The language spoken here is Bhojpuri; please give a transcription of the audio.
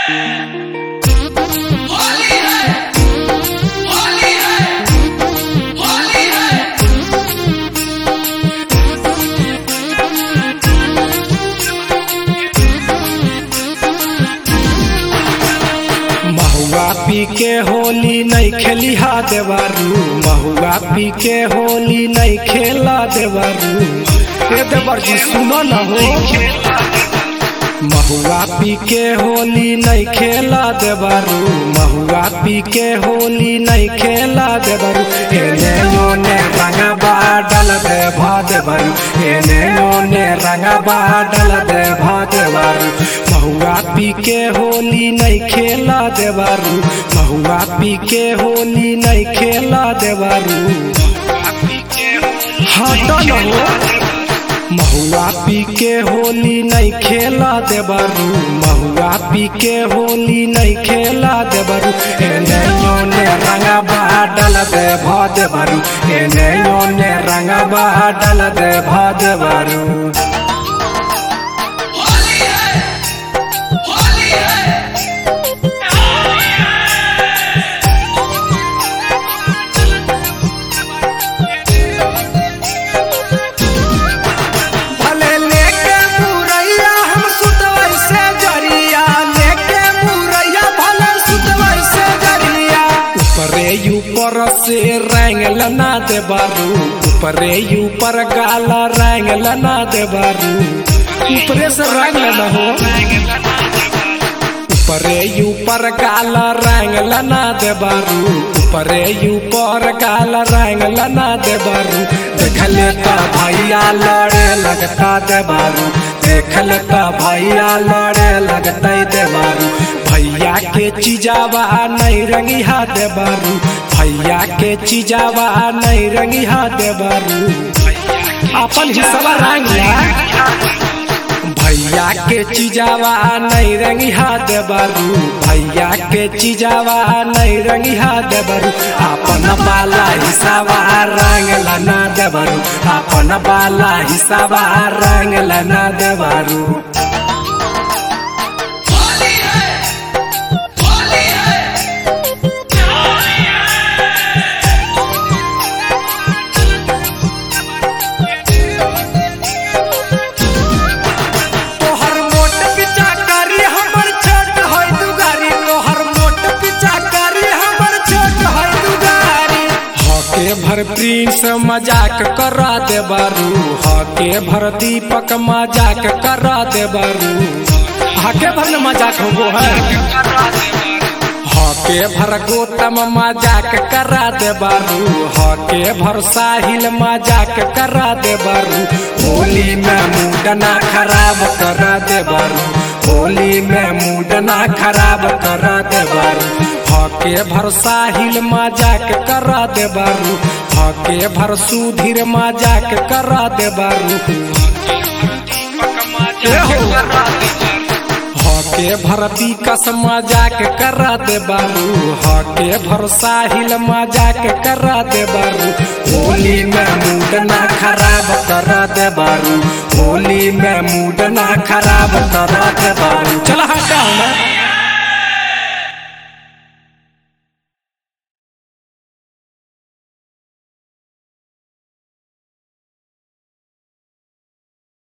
होली है होली है होली है महुआ पी के होली नहीं खेली हा देवारू महुआ पी के होली नहीं खेला देवारू ए देवर जी सुनो न हो महुआ पी के होली नहीं खेला देवारू महुआ पी के होली नहीं खेला देवारू एने ओने रंगबा डल दे भा देवारू एने ओने रंगबा डल दे भा देवारू महुआ पी के होली नहीं खेला देवारू महुआ पी के होली नहीं खेला देवारू हट न हो महुआ पी के होली नहीं खेला देबारू महुआ पी के होली नहीं खेला देबारू एने ओने रंगबा डल दे भा देबारू एने ओने रंगबा डल दे भा देबारू होली है होली है भले लेके मुरैया हम सुतवै से जरिया लेके मुरैया भले सुतवै से जरिया ऊपरे ऊपर से रंग लना दे बारू ऊपरे ऊपर गाला रंग लना दे बारू ऊपरे से रंग लना हो ऊपरे ऊपर काला रंग लना दे बारू ऊपरे ऊपर काला रंग लना दे बारू देखले तो भैया लड़े लगता दे बारू देखले तो भैया लड़े लगता दे बारू भैया के चीजावा नहीं रंगी हाथ दे बारू भैया के चीजावा नहीं रंगी हाथ दे बारू अपन हिस्सा रंग ला भैया के चीजावा नहीं रंगी हाथ बारू भैया के चीजावा नहीं रंगी हाथ बारू अपन बाला हिसाबा रंग लना देबारू अपन बाला हिसाबा रंग लना देबारू होली है होली है तोहर मोट पिचा करी हमर छोट होय दुगारी तोहर मोट पिचा करी हमर छोट होय दुगारी हके भर प्रिंस मजाक करा दे बारू हके भर दीपक मजाक करा दे बारू हके भर न मजाक हो है हके भर गोतम मजाक करा दे बारू हके भर साहिल मजाक करा दे बारू होली में मूड ना खराब करा दे बारू होली में मूड ना खराब करा दे बारू हके भर साहिल मजाक करा दे बारू हके भर सुधीर मजाक करा दे बारू हके भर विकस मजाक करा दे बारू हके भर साहिल मजाक करा दे बारू होली में मूड ना खराब करा दे बारू होली में मूड ना खराब करा दे बारू चल हटाओ ना